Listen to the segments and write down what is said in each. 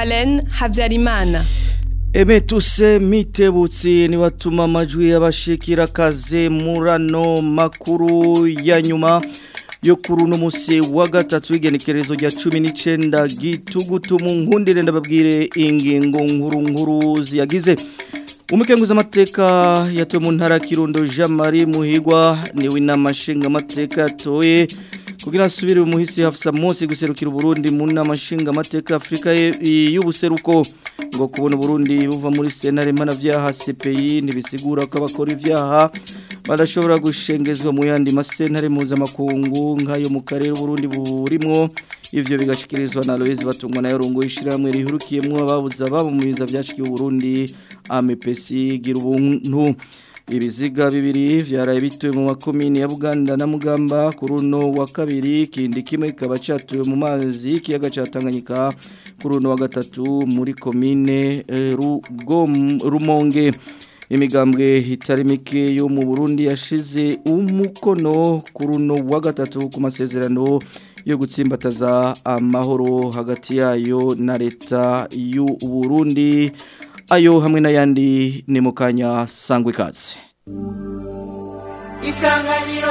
Marlene Habyarimana Emetuse mitebutsi ni watuma amajwi y'abashikira kaze murano makuru ya nyuma yo kuri uno musi wa gatatu w'igenekerezo rya 19 gitugutu mu nkundire ndababwire ingingo nkuru nkuru ziyagize Umukenguza amateka yatowe mu ntara Kirundo Jean Marie Muhigwa ni w'inamashinga amateka yatoye kugira asubire umuhisi hafisa Mose guserukira Burundi mu namashinga amateka Afrika y'ubuseruko ngo kubona Burundi buva muri senare mana vyaha CPI nibisigura ko abakora ivyaha badashobora gushengezwa mu yandi masentare mpuzamakungu nk'ayo mu karere Burundi burimwo ivyo bigashikirizwa na Aloise batungwa na yorongo ishiramwe rihurukiyemwo ababuza babo mu biza byashikiye Burundi AMPC gira ubuntu ibiziga bibiri vyaraye bituwe mu makomini ya Buganda na Mugamba kuri uno wa kabiri kindi kimwe kikaba catuwe mu mazi kiyaga ca Tanganyika kuri uno wa gatatu muri komine eh, Rugom Rumonge imigambwe itari mike yo mu Burundi yashize umukono kuri uno wa gatatu ku masezerano yo gutsimbataza amahoro hagati yayo na leta y'u Burundi ayo hamwe n'ayandi ni mu kanya sangwa ikaze isanganiro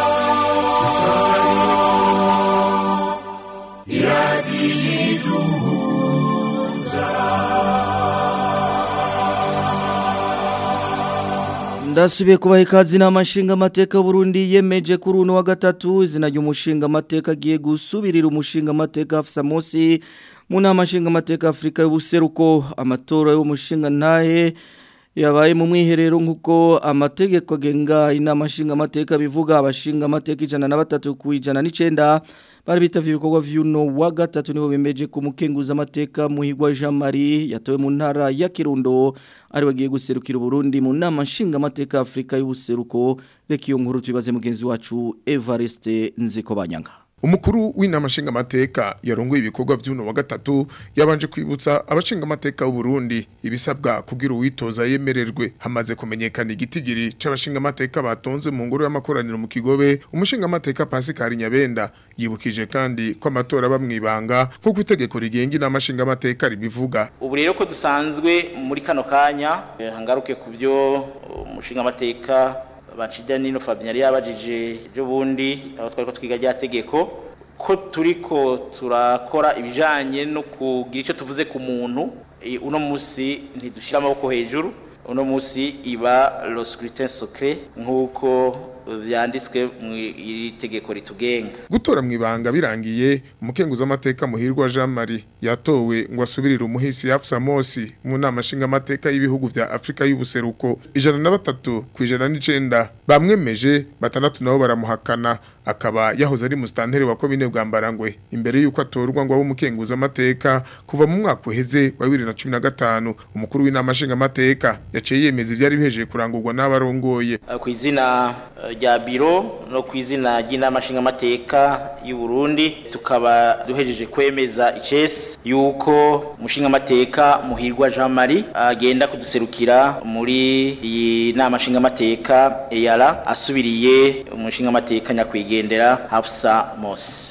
ndasubiye kubaha ikaze n'amashinga amateka Burundi yemeje kuri uno wa gatatu izina ry'umushinga amateka agiye gusubirira umushinga amateka afisa munsi mu nama nshinga amateka Afrika y'ubuseruko amatora y'umushinga ntahe yabaye mu mwiherero nk'uko amategeko agenga inama nshinga amateka bivuga abashinga amateka ijana na batatu ku ijana n'icenda bari bitavye ibikorwa vy'uno wa gatatu nibo bemeje ku mukenguza amateka muhigwa Jean Marie yatowe mu ntara ya Kirundo ari bagiye guserukira Burundi mu nama nshinga amateka Afrika y'ubuseruko reka iyo nkuru tubibaze mugenzi wacu Evariste Nziko Banyanga Umukuru w'inama nshinga amateka yarongoye ibikorwa vy'uno wa gatatu yabanje kwibutsa abashinga amateka b'u Burundi ibisabwa kugira uwitoza yemererwe hamaze kumenyekana igitigiri c'abashinga amateka batonze mu ngoro y'amakoraniro mu Kigobe umushinga amateka Pascal Nyabenda yibukije kandi ko amatora bamwibanga nkuko itegeko rigenga inama nshinga amateka ribivuga ubu rero ko dusanzwe muri kano kanya hangaruke ku byo umushinga amateka Banchida Nino Fabien yari yabajije ejo bundi aho twari ko twiga rya tegeko ko turiko turakora ibijanye no kugira icyo tuvuze ku muntu uno musi ntidushira amaboko hejuru uno musi iba le scrutin secret nkuko vyanditswe mu iri tegeko ritugenga gutora mu ibanga birangiye umukenguza amateka muhirwa Jean Marie yatowe ngo asubirire umuhisi Hafsa Mosi mu nama nshinga amateka y'ibihugu vya Afrika y'ubuseruko ijana na batatu ku ijana n'icenda bamwemeje batandatu nabo baramuhakana akaba yahoze ari mustantere wa komine bwa Mbarangwe imbere yuko atorwa ngo abo mukenguza amateka kuva mu mwaka uheze wa 2015 umukuru w'inama nshinga amateka yaciye yemeza ivyari bihejeje kurangurwa n'abarongoye ku izina rya biro no ku izina ry'inama nshinga amateka y'u Burundi tukaba duhejeje kwemeza icese yuko umushinga amateka muhirwa Jean Marie agenda kuduserukira muri iyi nama nshinga amateka EARA asubiriye umushinga amateka nyakwigendera Hafsa Mosi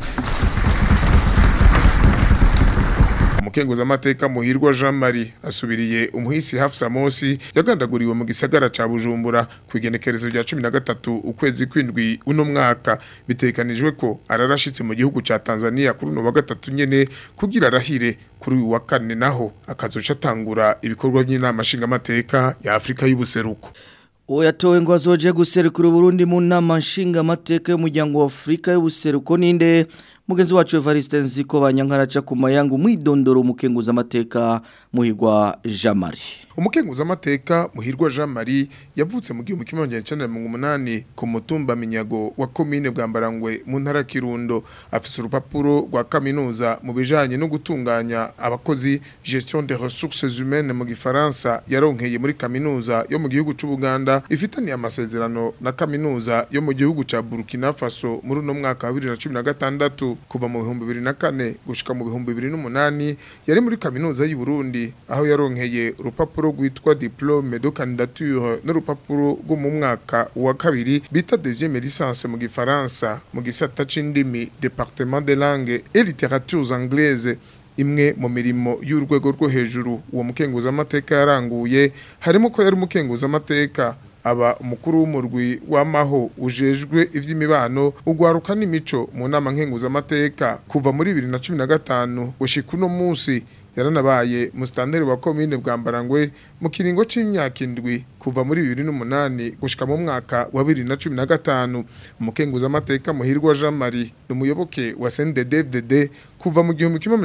umukenguza amateka muhirwa Jean Marie asubiriye umuhisi Hafsa Mosi yagandaguriwe mu gisagara ca Bujumbura kwigenekerezo rya 13 ukwezi kwindwi uno mwaka bitekanijwe ko ararashitse mu gihugu ca Tanzania kuri no wa gatatu nyene kugira arahire kuri uyu wa kane naho akazoca atangura ibikorwa by'inama nshinga amateka ya Afrika y'ubuseruko Oyatowe ngo azoje guserukira Burundi mu nama nshinga amateka y'umuryango wa Afrika y'ubuseruko ninde mugenzi wacu Evariste Nziko banyankaraca ku mayangu mwidondoro umukenguza amateka muhigwa Jean Marie umukenguza amateka muhirwa Jean Marie yavutse mu gihumbi kimwe magana cyenda mirongo umunani ku mutumba minyago wa komine Bwambarangwe mu ntara Kirundo afise urupapuro rwa kaminuza mu bijanye no gutunganya abakozi gestion des ressources humaines mu gifaransa yaronkeye muri kaminuza yo mu gihugu c'u Buganda ifitaniye amasezerano na kaminuza yo mu gihugu ca Burkina Faso muri no mwaka wa 2016 kuva mu bihumbi bibiri na kane gushika mu bihumbi bibiri n'umunani yari muri kaminuza y'u Burundi aho yaronkeye urupapuro rwitwa diplome de candidature n'urupapuro rwo mu mwaka wa kabiri bita deuxième licence mu gifaransa mu gisata c'indimi département des langues et littératures anglaises imwe mu mirimo y'urwego rwo hejuru uwo mukenguza amateka yaranguye harimo ko yari umukenguza amateka aba umukuru w'umurwi w'amaho ujejwe ivy'imibano ugwaruka n'imico mu nama nkenguza amateka kuva muri 2015 gushika uno munsi yaranabaye mustanteri wa commune bwambarangwe mu kiringo c'imyaka indwi kuva muri 2008 gushika mu mwaka wa 2015 umukenguza amateka muhirwa Jean Marie numuyoboke wa CNDD-FDD kuva mu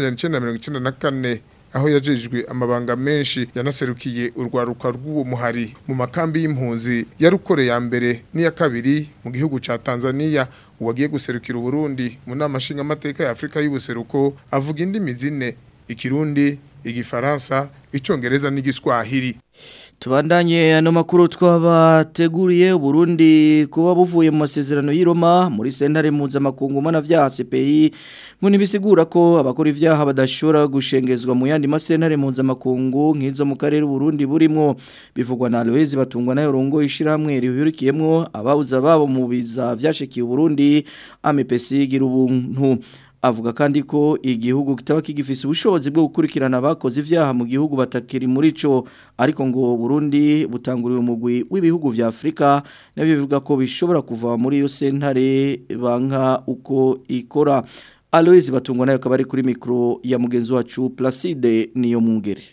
1994 aho yajejwe amabanga menshi yanaserukiye urwaruka rw'uwo muhari mu makambi y'impunzi yarukore ya mbere n'iya kabiri mu gihugu ca Tanzania uwagiye guserukira Burundi mu nama nshinga amateka ya Afrika y'ubuseruko avuga indimi zine ikirundi igifaransa icongereza n'igiswahili Tubandanye ano makuru twabateguriye Burundi kuba buvuye mu masezerano y'Iroma muri sentare mpuzamakungu mana vya CPI ngo nibisigura ko abakora ivyaha badashobora gushengezwa mu yandi masentare mpuzamakungu nk'izo mu karere Burundi burimo bivugwa na Aloise batungwa nayo rongo ishiramwe rihurikiyemwo ababuza babo mu biza vyashikiye Burundi AMPC gira ubuntu avuga kandi ko igihugu kitaba kigifise ubushobozi bwo gukurikirana abakoze ivyaha mu gihugu batakiri muri co ariko ngo Burundi butanguriwe umugwi w'ibihugu vya Afrika nabyo bivuga ko bishobora kuva muri iyo sentare banka uko ikora Aloise batungwa nayo kabari kuri mikro ya mugenzi wacu Placide niyo mungere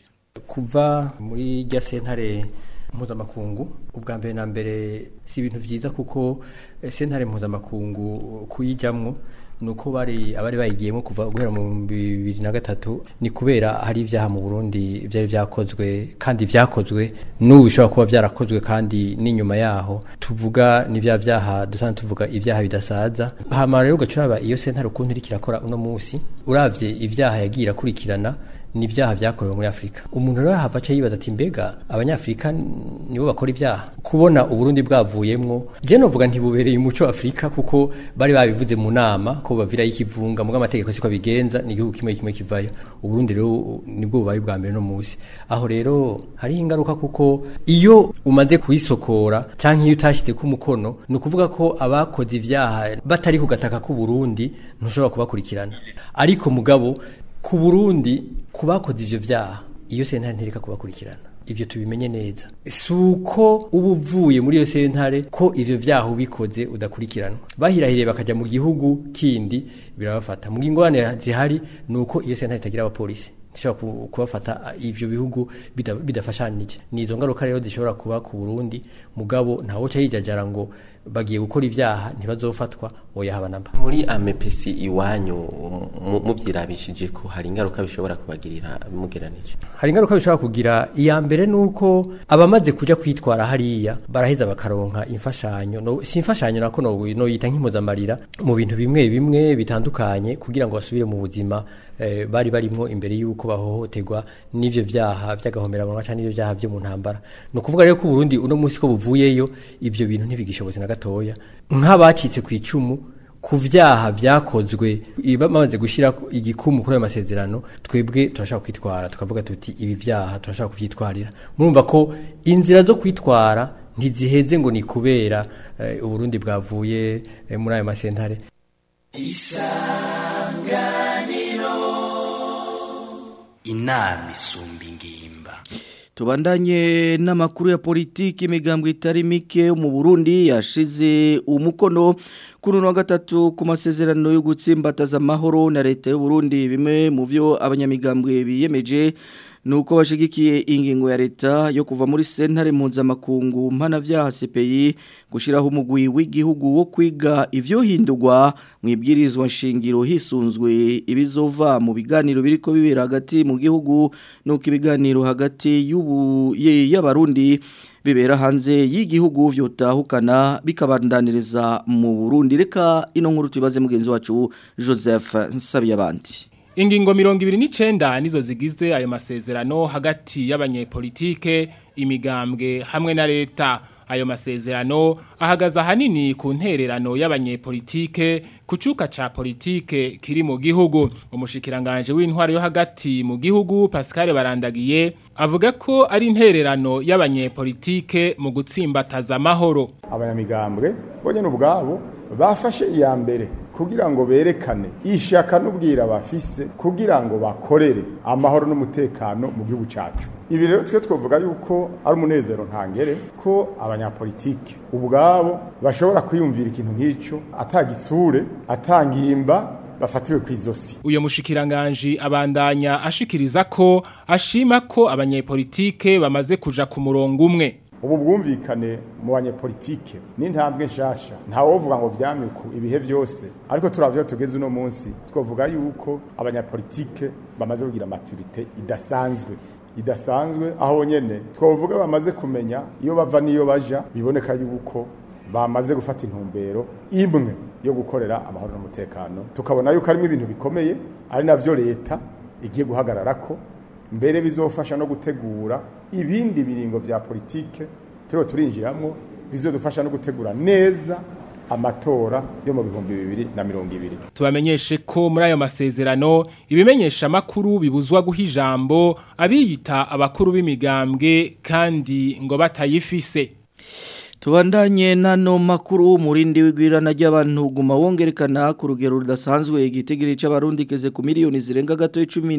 kuva muri rya sentare mpuzamakungu ubwa mbere na mbere si ibintu vyiza kuko sentare mpuzamakungu kuyijamwo nuko bari abari bayigiyemo kuva guhera mu 2003 ni kubera hari ivyaha mu Burundi vyari vyakozwe kandi vyakozwe n'ubu bishobora kuba vyarakozwe kandi n'inyuma yaho tuvuga ni vya vyaha dusanzwe tuvuga ivyaha bidasaza hama rero ugacuraba iyo sentare ukuntu iri kirakora uno munsi uravye ivyaha yagiye irakurikirana ni ibyaha byakorewe muri Afrika umuntu rero hava aca yibaza ati mbega abanyafrika nibo bakora ibyaha kubona uburundi bwavuyemwo je novuga ntibubereye umuco Afrika kuko bari babivuze mu nama ko bavira y'ikivunga mu amategeko siko bigenza ni igihugu kimwe kimwe kivayo uburundi rero nibwo bubaye bwa mbere no musi aho rero hari ingaruka kuko iyo umaze kuyisokora canke iyo utashyize ku mukono ni ukuvuga ko abakoze ivyaha batari ku gataka k'u Burundi ntushobora kubakurikirana ariko mugabo ku Burundi kubakoze ivyo vyaha iyo sentare ntereka kubakurikirana ivyo tubimenye neza suko uba uvuye muri iyo sentare ko ivyo vyaha ubikoze udakurikiranwa bahirahiriye bakaja mu gihugu kindi birabafata mu ngingorane zihari nuko iyo sentare itagira abapolisi zishobora kubafata ivyo bihugu bidafashanije ni izo ngaruka rero zishobora kuba ku Burundi mugabo ntawo ca yijajara ngo bagiye gukora ivyaha ntibazofatwa oya habanamba muri amepesi iwanyu muvyirabishije ko hari ingaruka bishobora kubagirira mugeranije hari ingaruka bishobora kugira iya mbere nuko abamaze kuja kwitwara hariya baraheza bakaronka imfashanyo no si imfashanyo nako no no yita nk'impuzamarira mu bintu bimwe bimwe bitandukanye kugira ngo basubire mu buzima eh, bari barimo imbere yuko bahohoterwa n'ivyo vyaha vy'agahomera mu canke n'ivyo vyaha vyo mu ntambara no kuvuga rero ko Burundi uno munsi ko buvuyeyo ivyo bintu ntibigishobotse na gatoya nk'abacitse ku icumu ku vyaha vyakozwe bamaze gushira igikumu kuri ayo masezerano twebwe turashaka kwitwara tukavuga tuti ibi vyaha turashaka kuvyitwarira murumva ko inzira zo kwitwara ntiziheze ngo ni kubera uh, uburundi bwavuye uh, muri ayo masentare isanganiro inama isumba ingimba Tubandanye n'amakuru ya politiki imigambwe itari mike mu Burundi yashize umukono kuri wa gatatu ku masezerano yo gutsimbataza amahoro na leta y'u Burundi bimwe mu byo abanyamigambwe biyemeje nuko bashigikiye ingingo ya leta yo kuva muri sentare mpuzamakungu mpana vya CPI gushiraho umugwi w'igihugu wo kwiga ivyo hindurwa mu ibwirizwa nshingiro hisunzwe ibizova mu biganiro biriko bibera hagati mu gihugu nuko ibiganiro hagati y'ubu y'abarundi bibera hanze y'igihugu vyotahukana bikabandaniriza mu Burundi reka ino nkuru tubaze mugenzi wacu Joseph Nsabiyabandi Ingingo mirongo ibiri n'icenda nizo zigize ayo masezerano hagati y'abanyepolitike imigambwe hamwe na leta ayo masezerano ahagaze ahanini ku ntererano y'abanyepolitike ku cuka ca politike kiri mu gihugu umushikiranganje w'intwaro yo hagati mu gihugu Pascal Barandagiye avuga ko ari intererano y'abanyepolitike mu gutsimbataza amahoro abanyamigambwe bonye n'ubwabo bafashe iya mbere kugira ngo berekane ishaka n'ubwira bafise kugira ngo bakorere amahoro n'umutekano mu gihugu cyacu ibi rero twe twavuga yuko ari umunezero ntangere ko abanyapolitike ubwabo bashobora kwiyumvira ikintu nk'icyo atagitsure atangimba bafatiwe ku izosi uyo mushikiranganji abandanya ashikiriza ko ashima ko abanyepolitike bamaze kuja ku murongo umwe ubu bwumvikane mu banyepolitike n'intambwe nshasha ntawovuga ngo vyamyuku ibihe byose ariko turavyo tugeze uno munsi twavuga yuko abanyapolitike bamaze kugira maturite idasanzwe idasanzwe aho nyene twavuga bamaze kumenya iyo bava niyo baja biboneka yuko bamaze gufata intumbero imwe yo gukorera amahoro n'umutekano tukabona yuko harimo ibintu bikomeye ari navyo leta igiye guhagarara ko mbere bizofasha no gutegura ibindi biringo vya politike turiho turinjiramwo bizodufasha no gutegura neza amatora yo mu bihumbi bibiri na mirongo ibiri tubamenyeshe ko muri ayo masezerano ibimenyesha makuru bibuzwa guha ijambo abiyita abakuru b'imigambwe kandi ngo batayifise Tubandanye nano makuru umurindi w'igwirana ry'abantu guma wongerekana ku rugero rudasanzwe igitegere c'abarundi keze ku miliyoni zirenga gato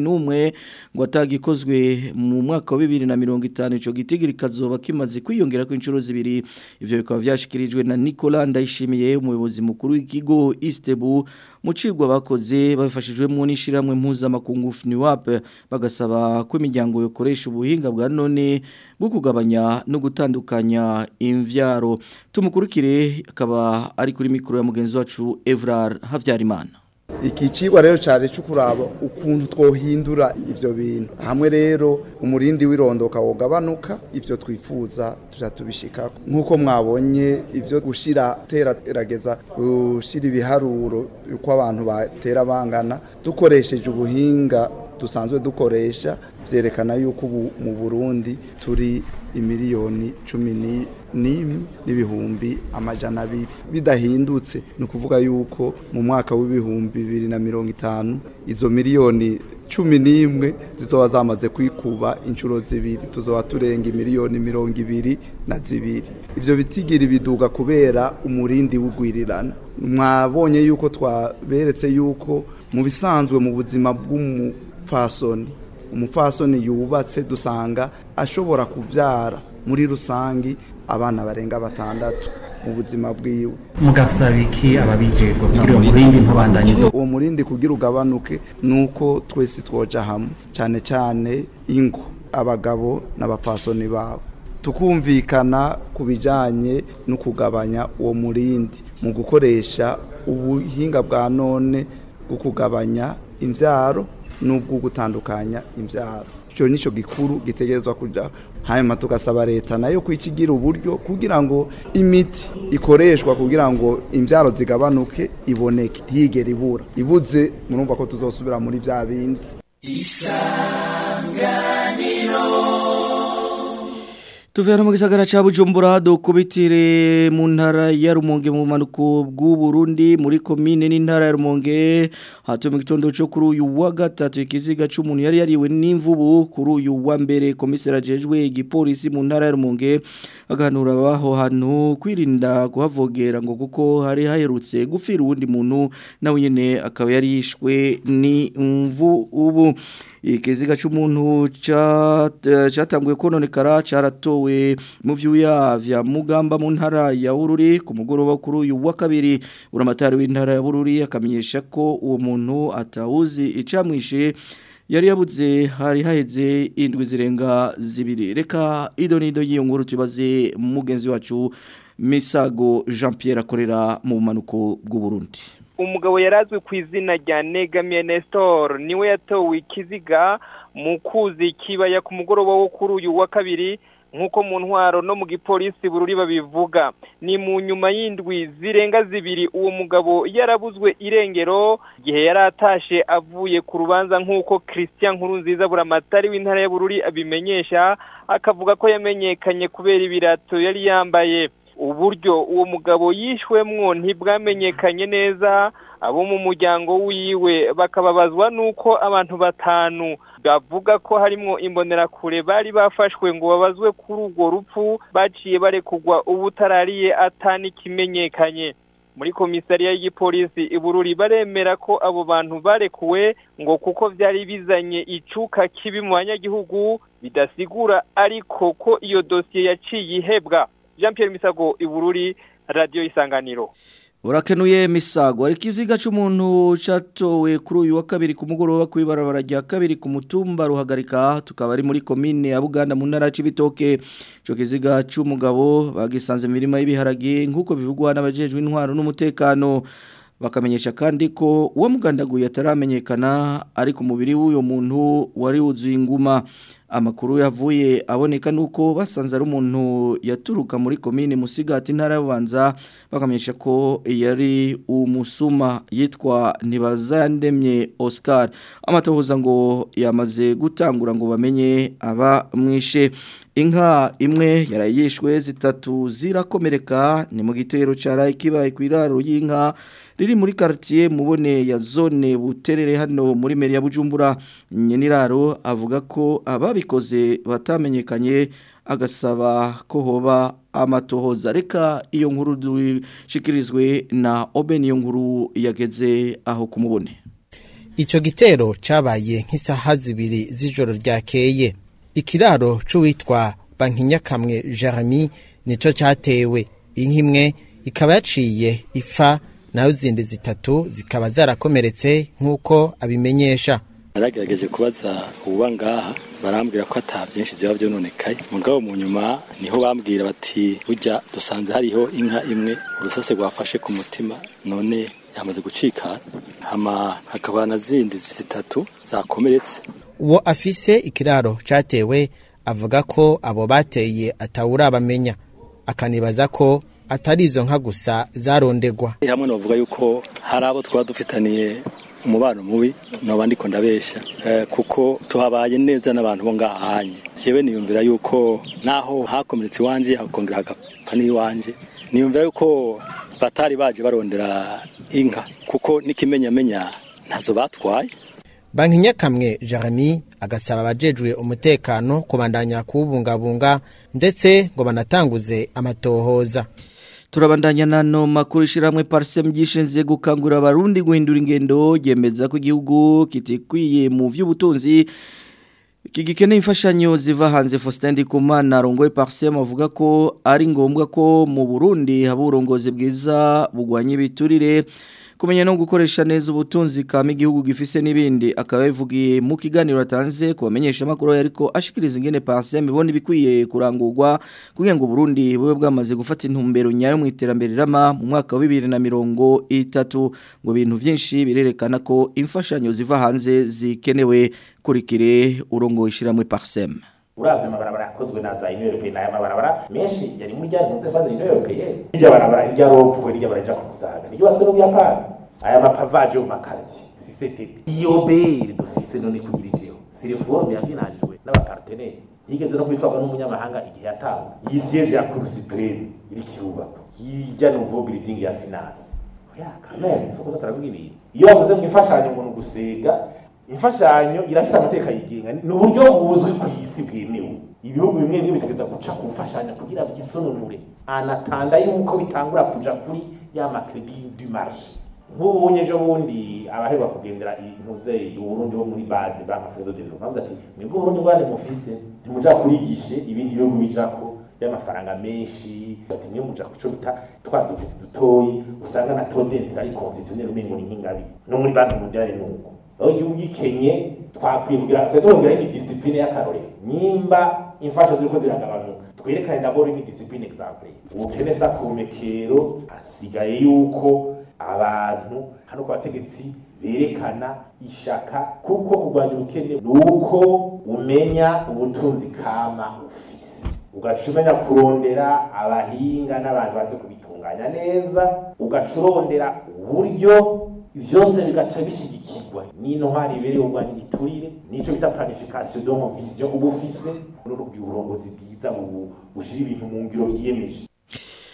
11 ngo atagikozwe mu mwaka wa 2050 ico gitegere kazoba kimaze kwiyongera ku incuro zibiri ivyo bikaba vyashikirijwe na Nicolas Ndayishimiye umuyobozi mukuru w'ikigo Istebu mu cigwa bakoze babifashijwemo n'ishiramwe mpuzamakungu FNUAP bagasaba ko imiryango yokoresha ubuhinga bwa none bwo kugabanya no gutandukanya imvya Ndaro tumukurikire akaba ari kuri mikro ya mugenzi wacu Evrar Havyarimana iki cigwa rero cyane cyo kuraba ukuntu twohindura ivyo bintu hamwe rero umurindi w'irondoka wogabanuka ivyo twifuza tuja tubishikako nk'uko mwabonye ivyo gushira terageza gushira ibiharuro uko abantu batera bangana dukoresheje ubuhinga dusanzwe dukoresha vyerekana yuko ubu mu Burundi turi imiliyoni cumi n'imwe n'ibihumbi amajana abiri bidahindutse ni ukuvuga yuko mu mwaka w'ibihumbi bibiri na mirongo itanu izo miliyoni cumi n'imwe zizoba zamaze kwikuba inshuro zibiri tuzoba turenga imiliyoni mirongo ibiri na zibiri ivyo bitigiri biduga kubera umurindi w'ugwirirana mwabonye yuko twaberetse yuko mu bisanzwe mu buzima bw'umufasoni umufasoni yubatse dusanga ashobora kubyara muri rusangi abana barenga batandatu mu buzima bwiwe mugasaba iki ababijejwe kugira uwo murindi ntubandanye uwo murindi kugira ugabanuke nuko twese twoja hamwe cyane cyane ingo abagabo n'abapfasoni babo tukumvikana ku bijyanye no kugabanya uwo murindi mu gukoresha ubuhinga bwa none bwo kugabanya imbyaro n'ubwo gutandukanya imbyaro icyo nicyo gikuru gitegerezwa kujya hanyuma tugasaba leta nayo kwikigira uburyo kugira ngo imiti ikoreshwa kugira ngo imbyaro zigabanuke iboneke ntiyigere ibura ibuze murumva ko tuzosubira muri bya bindi isanganiro Tuvera mu gisagara ca Bujumbura dokubitire mu ntara ya Rumonge mu manuko bw'u Burundi muri commune n'intara ya Rumonge hatu mu gitondo cyo kuri uyu wa gatatu ikiziga c'umuntu yari yariwe n'imvubu kuri uyu wa mbere komisera jejwe igipolisi mu ntara ya Rumonge aganura baho hantu kwirinda kuhavogera ngo kuko hari haherutse gufira uwundi muntu nawe nyene akaba yari yishwe ni mvubu ikiziga cy'umuntu cyatanguye kononekara cyaratowe mu vyuya vya mugamba mu ntara ya Bururi ku mugoroba kuri uyu wa kabiri uramatari w'intara ya Bururi akamenyesha ko uwo muntu atawuzi icamwishe yari yabuze hari haheze indwi zirenga zibiri reka ido nido y'iyo nkuru tubaze mugenzi wacu Misago Jean Pierre akorera mu manuko bw'u Burundi umugabo yarazwi ku izina rya negamiye Nestor niwe yatowe ikiziga mu kuzi kibaya ku mugoroba wo kuri uyu wa kabiri nk'uko mu ntwaro no mu gipolisi bururi babivuga ni mu nyuma y'indwi zirenga zibiri uwo mugabo yarabuzwe irengero igihe yari atashe avuye ku rubanza nk'uko christian nkurunziza buramatari w'intara ya bururi abimenyesha akavuga ko yamenyekanye kubera ibirato yari yambaye uburyo uwo mugabo yishwemwo ntibwamenyekanye neza abo mu muryango wiwe bakababazwa nuko abantu batanu bavuga ko harimo imbonerakure bari bafashwe ngo babazwe kuri urwo rupfu baciye barekugwa ubutarariye atanikimenyekanye muri komisariya y'igipolisi ibururi baremera ko abo bantu barekuwe ngo kuko byari bizanye icuka kibi mu banyagihugu bidasigura ariko ko iyo dosiye yaciye ihebwa Jean Pierre Misago ibururi radio isanganiro Urakenuye misago ari kiziga cy'umuntu catowe kuri uyu wa kabiri ku mugoroba kwibarabara rya kabiri ku mutumba ruhagarika tukaba ari muri commune ya Buganda mu ntara y'Ibitoke cyo kiziga cy'umugabo bagisanze mirima y'ibiharage nkuko bivugwa n'abajejwe intwaro n'umutekano bakamenyesha kandi ko uwo mugandaguye ataramenyekana ari ku mubiri w'uyo muntu wari wuzuye inguma amakuru yavuye aboneka nuko basanze ari umuntu yaturuka muri komine musigati ntara y'ubanza bakamenyesha ko yari umusuma yitwa ntibazandemye Oscar amatohoza ngo yamaze gutangura ngo bamenye aba mwishe inka imwe yarayishwe zitatu zirakomereka ni mu gitero cyaraye kibaye ku iraro y'inka riri muri quartier mubone ya zone buterere hano muri meri ya Bujumbura nyeniraro avuga ko ababikoze batamenyekanye agasaba ko hoba amatohoza reka iyo nkuru dushikirizwe na Oben iyo nkuru yageze aho kumubone Ico gitero cabaye nk'isaha zibiri z'ijoro ryakeye ikiraro c'uwitwa Bankinyakamwe Jeremy nico catewe inka imwe ikaba yaciye ipfa naho zindi zitatu zikaba zarakomeretse nk'uko abimenyesha naragerageje kubaza uba ngaha barambwira ko ata byinshi byaba byononekaye mugabo mu nyuma niho bambwira bati burya dusanze hariho inka imwe urusase rwafashe ku mutima none yamaze gucika hama hakaba na zindi zitatu zakomeretse uwo afise ikiraro catewe avuga ko abo bateye atawurabamenya akanibaza ko atari izo nka gusa zarondegwa hamwe navuga yuko hari abo twaba dufitaniye umubano mubi noba ndiko ndabesha eh, kuko tuhabaye neza n'abantu bo ngahanye jewe niyumvira yuko naho hakomeretse iwanje hakongera hagapfa n'iwanje niyumvira yuko batari baje barondera inka kuko n'ikimenyamenya ntazo batwaye banki nyakamwe jeremy agasaba abajejwe umutekano kubandanya kuwubungabunga ndetse ngo banatanguze amatohoza turabandanya nano makuru ishiramwe parsem gishinzwe gukangurira abarundi guhindura ingendo yemeza ko igihugu kitikwiye mu vy'ubutunzi Kigikeneye imfashanyo ziva hanze Faustin Ndikumana rongoye parsem avuga ko ari ngombwa ko mu Burundi haba urongozi bwiza bugwanye biturire kumenya no gukoresha neza ubutunzi kama igihugu gifise n'ibindi akaba yavugiye mu kiganiro atanze kubamenyesha makuru ariko ashikiriza ingene parsem ibona ibikwiye kurangurwa kugira ngo Burundi bube bwamaze gufata intumbero nyayo mu iterambere rama mu mwaka wa 2030 ngo bintu byinshi birerekana ko imfashanyo ziva hanze zikenewe kurikire urongo ishiramwe parsem uravye amabarabara yakozwe na za union européenne aya mabarabara menshi yari muri ryantunze faze union européenne irya barabara irya ropwe irya baraja ku musaga niryo basore mu Buyapani aya mapavaje mu makarti sisete iyo bere dufise none kugira ijeho si reforme yafinanjwe n'abapartenere yigeze no kwitwagwa n'umunyamahanga igihe yatanga iyi siège ya cour supreme iri kirubako hirya nouveau building ya finance ya kamere fuko turavuga ibintu iyo bavuze mu imfashanyo ngo nugusega imfashanyo irafite amateka yigenga ni uburyo buzwi ku isi bwemewe ibihugu bimwe bimwe bitegeza guca ku mfashanyo kugira byisononure anatanda yuko bitangura kuja kuri ya makredi du marché nk'ubunye ejo bundi abaherwa kugendera intuze uburundi bo muri bade banka fredo de développement ati mwebwe uburundi ngwane mufise ntimuja kurigishe ibindi bihugu bijako y'amafaranga menshi ati niyo muja kuco bita twa dufite dutoyi usanga na taux d'intérêt ari concessionnaire umengo ni nk'ingabi no muri banki mondiale nuko aho igihugu gikenye twakwiye kugira twongera ni discipline y'akarorero nimba imfasha ziriko ziragabanuka twerekane nabwo ni discipline exemple ubukene sa kumekero asigaye yuko abantu hano ku bategetsi berekana ishaka kuko kurwanya ubukene ni uko umenya ubutunzi kama ufise ugaca umenya kurondera abahinga n'abantu bazi kubitunganya neza ugaca urondera uburyo vyose bigaca bishigikirwa n'intwari ibereye urwanya igiturire nico bita planification donc vision uba ufise n'uburongozi bwiza bushira ibintu mu ngiro vyiyemeje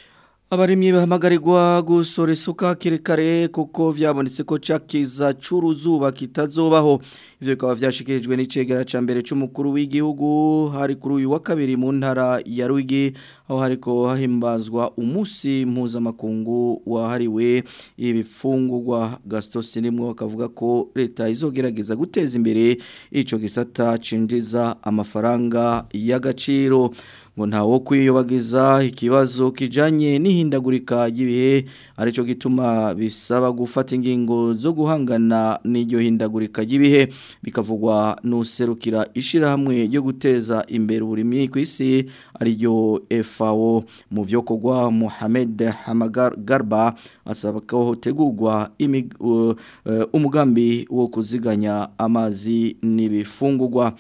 Abarimyi bahamagarirwa gusora isuka kirekare kuko vyabonetse ko cakiza curuzuba kitazobaho ivyo bikaba vyashikirijwe n'icegera ca mbere c'umukuru w'igihugu hari kuri uyu wa kabiri mu ntara ya Rwigi aho hariko hahimbazwa umusi mpuzamakungu wahariwe ibifungurwa Gaston Sinimwo akavuga ko leta izogerageza guteza imbere ico gisata cinjiza amafaranga y'agaciro ngo ntawo kwiyobagiza ikibazo kijanye n'ihindagurika ry'ibihe arico gituma bisaba gufata ingingo zo guhangana n'iryo hindagurika ry'ibihe bikavugwa n'userukira ishirahamwe ryo guteza imbere uburimyi ku isi ariryo FAO mu vyo kogwa Mohamed Hamagar Garba asaba ko hotegurwa uh, uh, umugambi wo kuziganya amazi n'ibifungurwa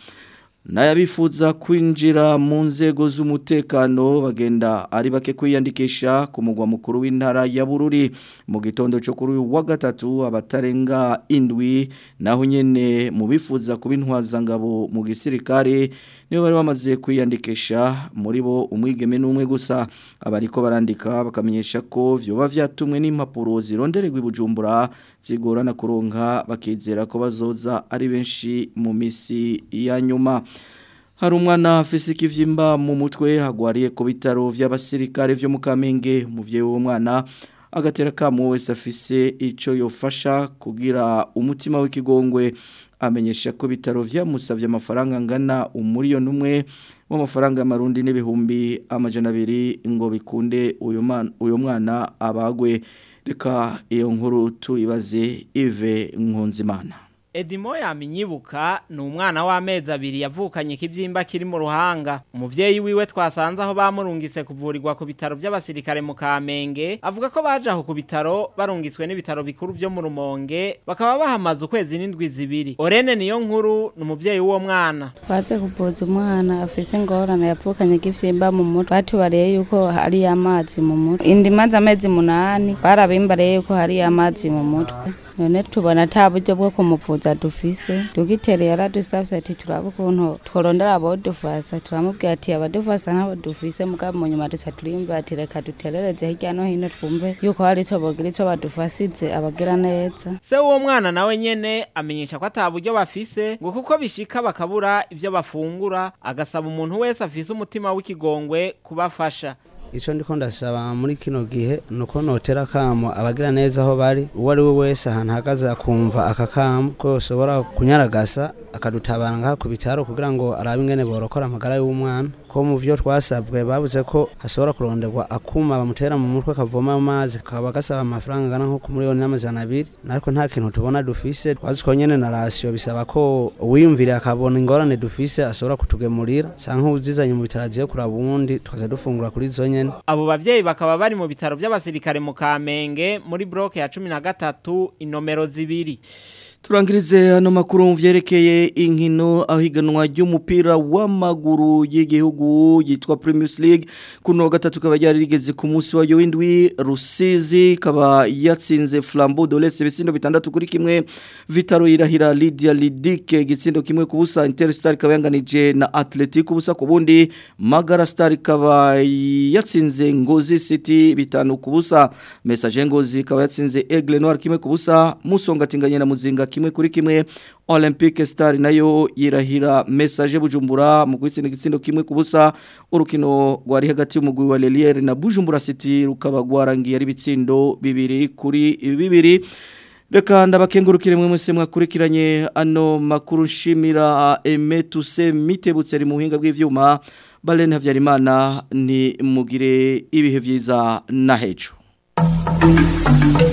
Nayabifuza kwinjira mu nzego z'umutekano bagenda ari bake kwiyandikisha ku mugwa mukuru w'intara ya Bururi mu gitondo cyo kuri wa gatatu abatarenga indwi naho nyene mu bifuza kubintwaza ngabo mu gisirikare nibo bari bamaze kwiyandikisha muri bo umwigeme n'umwe gusa abariko barandika bakamenyesha ko vyoba vyatumwe n'impapuro zirondererwa ibujumbura zigorana kuronka bakizera ko bazoza ari benshi mu misi ya nyuma hari umwana afise ikivyimba mu mutwe hagwariye ku bitaro vy'abasirikare vyo mu Kamenge umuvyeyi w'umwana agatera kamo wese afise ico yofasha kugira umutima w'ikigongwe amenyesha ko bitaro vyamusavye amafaranga angana umuriyo numwe w'amafaranga y'amarundi n'ibihumbi amajana abiri ngo bikunde uyu mwana abagwe reka iyo nkuru tuyibaze Ive Nkunzimana Edimo yaminyibuka ni umwana w'amezi abiri yavukanye ikibyimba kiri mu ruhanga umuvyeyi wiwe twasanze aho bamurungitse kuvurirwa ku bitaro by'abasirikare mu Kamenge avuga ko baje aho ku bitaro barungitswe n'ibitaro bikuru byo mu Rumonge bakaba bahamaze ukwezi n'indwi zibiri Orene niyo nkuru ni umuvyeyi w'uwo mwana baze kuvuza umwana afise ingorane yavukanye ikivyimba mu mutwe batubariye yuko hari amazi mu mutwe indi maze amezi munani barabimbariye yuko hari amazi mu mutwe none tubona ata buryo bwo kumuvuza dufise dogiteri yaradusavye ati turabe ukuntu tworondera abodufasa turamubwira ati abadufasa ntabo dufise mugabo mu nyuma duca turimba ati reka duterereze hirya no hino twumve yuko hari ico bogira ico badufasize abagira neza se w'uwo mwana nawe nyene amenyesha ko ata buryo bafise ngo kuko bishika bakabura ivyo bafungura agasaba umuntu wese afise umutima w'ikigongwe kubafasha icyo ndiko ndasaba muri kino gihe ni uko notera akamo abagira neza aho bari uwo ari we wese ahantu ahagaze akumva aka kamo ko ushobora kunyaragasa akadutabara ngaha ku bitaro kugira ngo arabe ingene borokora amagara y'umwana ko mu byo twasabwe babuze ko hashobora kuronderwa akuma bamutera mu mutwe kavoma amazi kakaba gasaba amafaranga angana nko ku miliyoni n'amajana abiri ariko nta kintu tubona dufise twazi ko nyene na rasiyo bisaba ko uwiyumviriye akabona ingorane dufise ashobora kutugemurira canke uzizanye mu bitaro aziye kuraba uwundi tukaza dufungura kuri zo nyene abo bavyeyi bakaba bari mu bitaro by'abasirikare mu Kamenge muri bloke ya cumi na gatatu inomero zibiri Turangirize hano makuru vyerekeye inkino aho higanwa ry'umupira w'amaguru y'igihugu yitwa Premier League kuno wa gatatu kaba ryari rigeze ku munsi wa w'indwi Rusizi kaba yatsinze Flambeau de l'Est bisindo bitandatu kuri kimwe Vitaro irahira Lydia Lidike gitsindo kimwe ku busa Interstar kaba yanganije na Atletico busa ku bundi Magara Star kaba yatsinze Ngozi City bitanu ku busa Message Ngozi kaba yatsinze Aigle Noir kimwe ku busa Musonga tinganye na Muzinga kimwe kuri kimwe Olympique Star nayo yirahira message Bujumbura mu gwitsinda gitsindo kimwe kubusa urukino rwari hagati y'umugwi wa Lelière na Bujumbura City rukaba gwarangiye ari bitsindo bibiri kuri bibiri Reka ndabakengurukire mwe mwese mwakurikiranye ano makuru shimira emetuse mitebutse ari mu buhinga bw'ivyuma Balen Havyarimana ni mugire ibihe vyiza na hejo